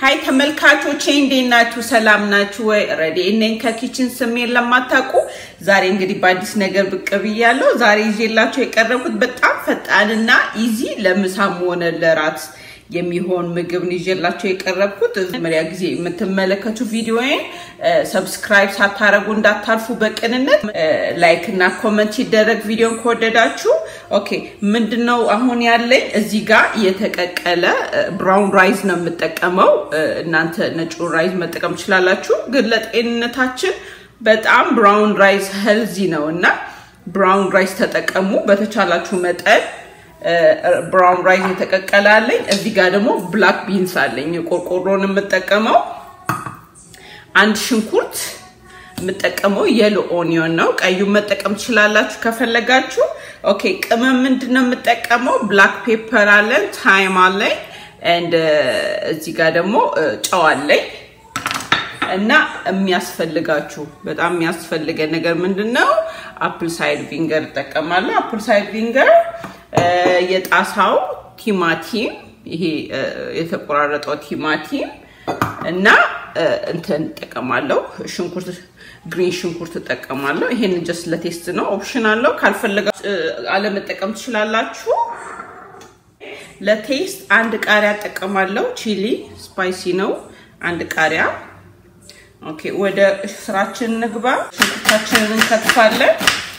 ሀይ ተመልካቾቼ እንዴት ናችሁ? ሰላም ናችሁ ወይ? ረዲ እኔን ከኪችን ስሜን ለማታውቁ ዛሬ እንግዲህ በአዲስ ነገር ብቅ ብያለሁ። ዛሬ ይዤላችሁ የቀረብኩት በጣም ፈጣንና ኢዚ ለምሳም ሆነ ለራት የሚሆን ምግብ ነው ይዤላችሁ የቀረብኩት። መጀመሪያ ጊዜ የምትመለከቱ ቪዲዮዬን ሰብስክራይብ ሳታረጉ እንዳታልፉ በቅንነት ላይክ እና ኮመንት ይደረግ። ቪዲዮን ከወደዳችሁ ኦኬ። ምንድነው አሁን ያለኝ እዚህ ጋር የተቀቀለ ብራውን ራይዝ ነው የምጠቀመው። እናንተ ነጩ ራይዝ መጠቀም ትችላላችሁ፣ ግን ለጤንነታችን በጣም ብራውን ራይዝ ሄልዚ ነው እና ብራውን ራይዝ ተጠቀሙ በተቻላችሁ መጠን። ብራውን ራይዝ የተቀቀለ አለኝ። እዚህ ጋር ደግሞ ብላክ ቢንስ አለኝ። ቆርቆሮን የምጠቀመው አንድ ሽንኩርት የምጠቀመው የሎ ኦኒዮን ነው። ቀዩን መጠቀም ትችላላችሁ ከፈለጋችሁ። ኦኬ ቅመም ምንድን ነው የምጠቀመው? ብላክ ፔፐር አለን፣ ታይም አለኝ፣ ኤንድ እዚህ ጋር ደግሞ ጨው አለኝ እና የሚያስፈልጋችሁ በጣም የሚያስፈልገ ነገር ምንድን ነው? አፕል ሳይድ ቪንገር እጠቀማለሁ። አፕል ሳይድ ቪንገር የጣሳው ቲማቲም ይሄ የተቆራረጠው ቲማቲም እና እንትን እጠቀማለሁ። ሽንኩርት ግሪን ሽንኩርት እጠቀማለሁ። ይሄን ጀስት ለቴስት ነው፣ ኦፕሽን አለው። ካልፈለጋችሁ አለመጠቀም ትችላላችሁ። ለቴስት አንድ ቃሪያ እጠቀማለሁ። ቺሊ ስፓይሲ ነው። አንድ ቃሪያ። ኦኬ፣ ወደ ስራችን እንግባ። ሽንኩርታችንን እንከትፋለን።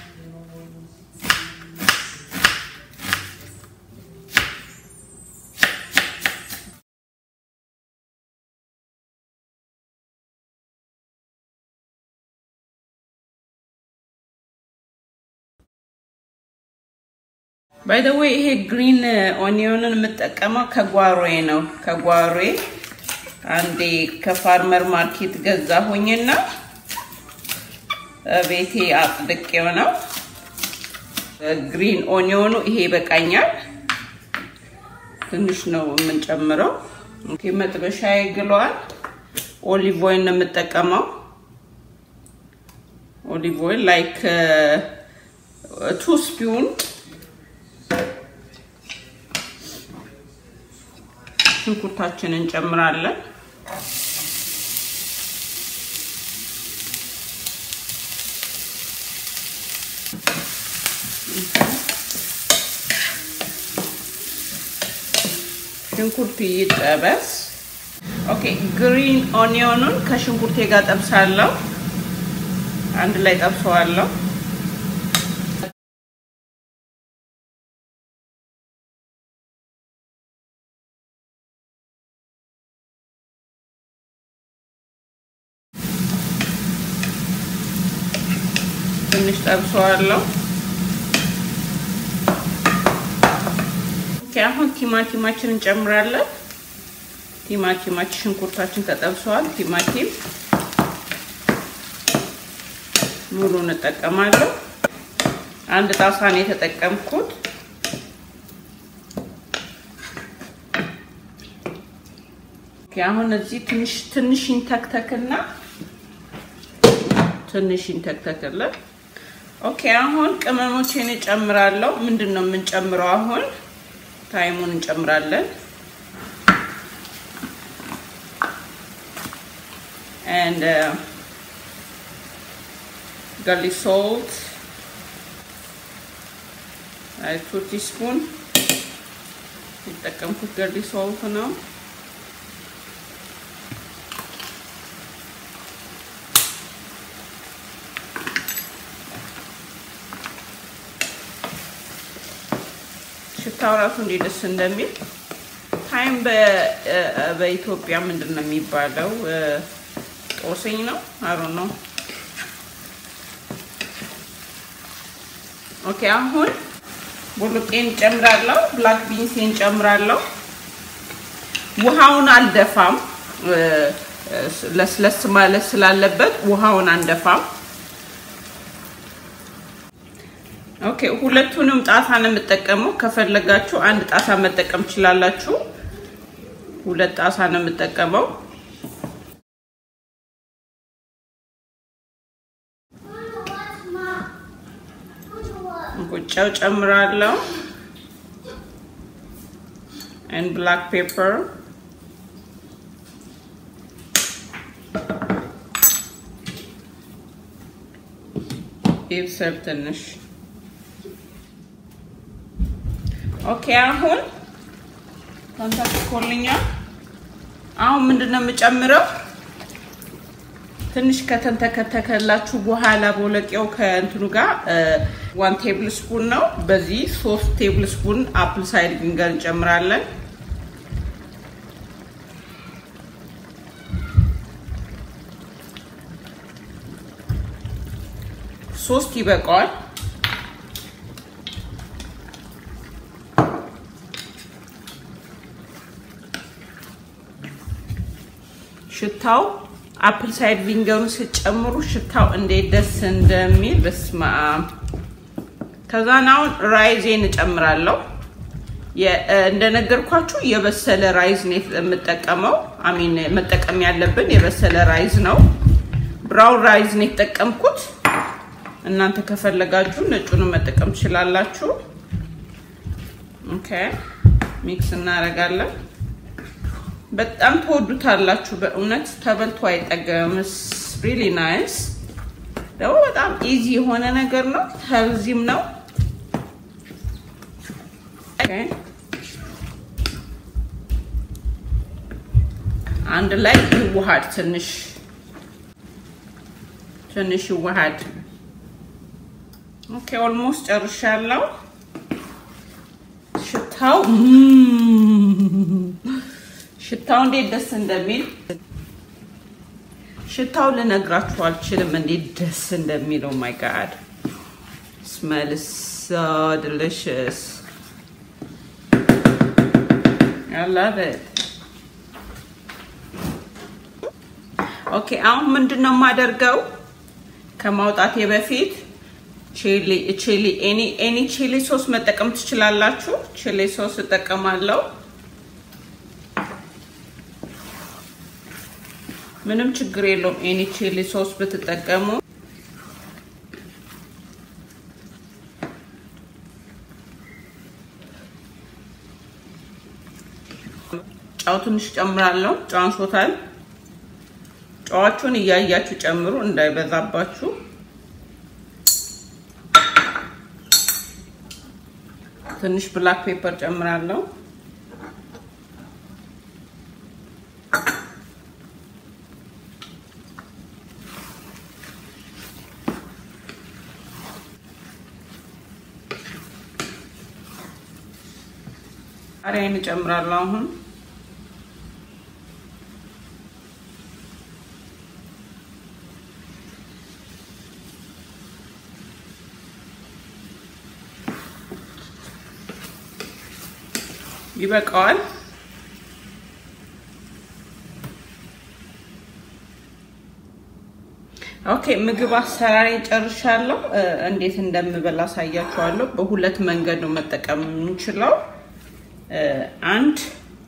ባይ ዘ ዌይ ይሄ ግሪን ኦኒዮንን የምጠቀመው ከጓሮዬ ነው። ከጓሮዬ አንዴ ከፋርመር ማርኬት ገዛሁኝና ቤቴ አጽድቄው ነው። ግሪን ኦኒዮኑ ይሄ ይበቃኛል። ትንሽ ነው የምንጨምረው። ኦኬ መጥበሻ ይግለዋል። ኦሊቭ ኦይል ነው የምጠቀመው። ኦሊቭ ኦይል ላይክ ቱ ስፒውን ሽንኩርታችንን እንጨምራለን። ሽንኩርቱ ይጠበስ። ኦኬ ግሪን ኦኒዮኑን ከሽንኩርቴ ጋር ጠብሳለሁ። አንድ ላይ ጠብሰዋለሁ። ትንሽ ጠብሰዋለሁ። ኦኬ አሁን ቲማቲማችን እንጨምራለን። ቲማቲማችን ሽንኩርታችን ተጠብሰዋል። ቲማቲም ሙሉ እንጠቀማለሁ። አንድ ጣሳ ነው የተጠቀምኩት። ኦኬ አሁን እዚህ ትንሽ ትንሽ ይንተክተክና ትንሽ ይንተክተክልን። ኦኬ አሁን ቅመሞችን እጨምራለሁ። ምንድን ነው የምንጨምረው? አሁን ታይሙን እንጨምራለን። and uh, garlic salt like two teaspoon የተጠቀምኩት garlic salt ነው። ሽታው ራሱ እንዴት ደስ እንደሚል ታይም በኢትዮጵያ ምንድን ነው የሚባለው? ጦስኝ ነው አሮ ነው። ኦኬ አሁን ቦሎቄን ጨምራለሁ። ብላክ ቢንሴን ጨምራለሁ። ውሃውን አልደፋም፣ ለስለስ ማለት ስላለበት ውሃውን አንደፋም። ኦኬ ሁለቱንም ጣሳ ነው የምጠቀመው። ከፈለጋችሁ አንድ ጣሳ መጠቀም ትችላላችሁ። ሁለት ጣሳ ነው የምጠቀመው። ጨው ጨምራለሁ። and black pepper ይብሰል ትንሽ። ኦኬ አሁን ተንተክኮልኛል። አሁን ምንድን ነው የምጨምረው? ትንሽ ከተንተከተከላችሁ በኋላ ቦለቄው ከእንትኑ ጋር ዋን ቴብል ስፑን ነው። በዚህ ሶስት ቴብል ስፑን አፕል ሳይድ ቪንገር እንጨምራለን። ሶስት ይበቃዋል። ሽታው አፕል ሳይድ ቪንገሩን ስጨምሩ ሽታው እንዴት ደስ እንደሚል በስማ ከዛን አሁን ራይዜን እጨምራለሁ። እንደነገርኳችሁ የበሰለ ራይዝ ነው የምጠቀመው። አሚን መጠቀም ያለብን የበሰለ ራይዝ ነው። ብራውን ራይዝ ነው የተጠቀምኩት። እናንተ ከፈለጋችሁ ነጩን መጠቀም ትችላላችሁ። ኦኬ ሚክስ እናደርጋለን። በጣም ትወዱታላችሁ። በእውነት ተበልቶ አይጠገምም። ሪሊ ናይስ ደግሞ በጣም ኢዚ የሆነ ነገር ነው። ሄልዚም ነው። አንድ ላይ ይዋሃድ። ትንሽ ትንሽ ይዋሃድ። ኦኬ ኦልሞስት ጨርሻለሁ። ሽታው ሽታው እንዴት ደስ እንደሚል ሽታው ልነግራችሁ አልችልም፣ እንዴት ደስ እንደሚለው ማይ ጋድ ስሜል ሶ ዲሊሽስ አይ ላቭ ኢት። ኦኬ አሁን ምንድን ነው የማደርገው ከማውጣቴ በፊት ቺሊ ቺሊ ኤኒ ኤኒ ቺሊ ሶስ መጠቀም ትችላላችሁ። ቺሊ ሶስ እጠቀማለሁ። ምንም ችግር የለውም። ኤኒ ቺሊ ሶስ ብትጠቀሙ ጨው ትንሽ ጨምራለሁ። ጨው አንሶታል። ጨዋችሁን እያያችሁ ጨምሩ እንዳይበዛባችሁ። ትንሽ ብላክ ፔፐር ጨምራለሁ። ቃሪያን እጨምራለሁ አሁን ይበቃዋል። ኦኬ ምግብ አሰራሪ ጨርሻለሁ። እንዴት እንደምበላ አሳያችኋለሁ። በሁለት መንገድ ነው መጠቀም የምንችለው። አንድ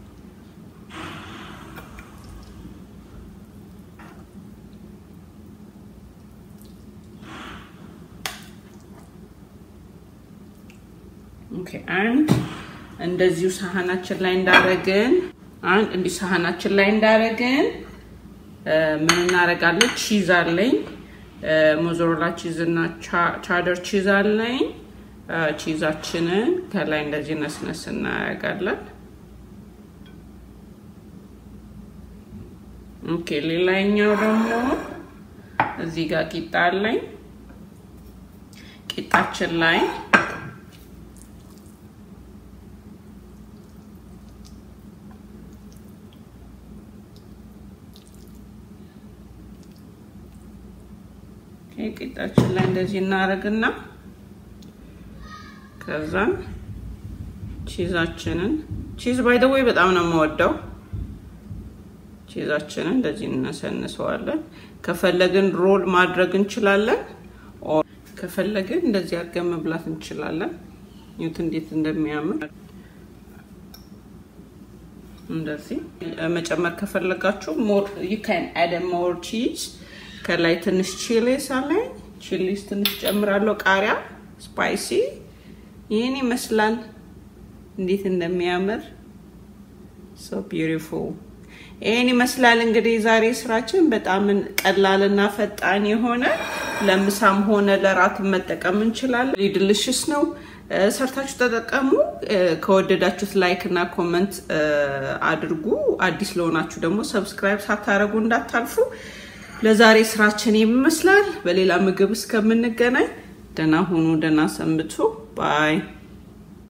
ኦኬ አንድ እንደዚሁ ሳህናችን ላይ እንዳረግን አንድ እንዲህ ሳህናችን ላይ እንዳረግን ምን እናደርጋለን? ቺዝ አለኝ ሞዞሮላ ቺዝ እና ቻደር ቺዝ አለኝ። ቺዛችንን ከላይ እንደዚህ ነስነስ እናደርጋለን። ኦኬ ሌላኛው ደግሞ እዚህ ጋር ቂጣ አለኝ። ቂጣችን ላይ ቂጣችን ላይ እንደዚህ እናደርግና ከዛን ቺዛችንን ቺዝ ባይ ዘ ወይ በጣም ነው የምወደው። ቺዛችንን እንደዚህ እናሰንሰዋለን። ከፈለግን ሮል ማድረግ እንችላለን። ከፈለግን እንደዚህ አድርገን መብላት እንችላለን። ይሁት እንዴት እንደሚያምር እንደዚህ መጨመር ከፈለጋችሁ ሞር ዩ ካን አድ ሞር ቺዝ ከላይ ትንሽ ቺሊስ አለኝ። ቺሊስ ትንሽ ጨምራለሁ። ቃሪያ ስፓይሲ ይህን ይመስላል። እንዴት እንደሚያምር ሶ ቢዩቲፉል። ይህን ይመስላል እንግዲህ ዛሬ ስራችን በጣም ቀላልና ፈጣን የሆነ ለምሳም ሆነ ለራት መጠቀም እንችላለን። ዲልሽስ ነው። ሰርታችሁ ተጠቀሙ። ከወደዳችሁት ላይክ እና ኮመንት አድርጉ። አዲስ ለሆናችሁ ደግሞ ሰብስክራይብ ሳታደርጉ እንዳታልፉ። ለዛሬ ስራችን ይመስላል። በሌላ ምግብ እስከምንገናኝ ደህና ሁኑ፣ ደህና ሰንብቱ። ባይ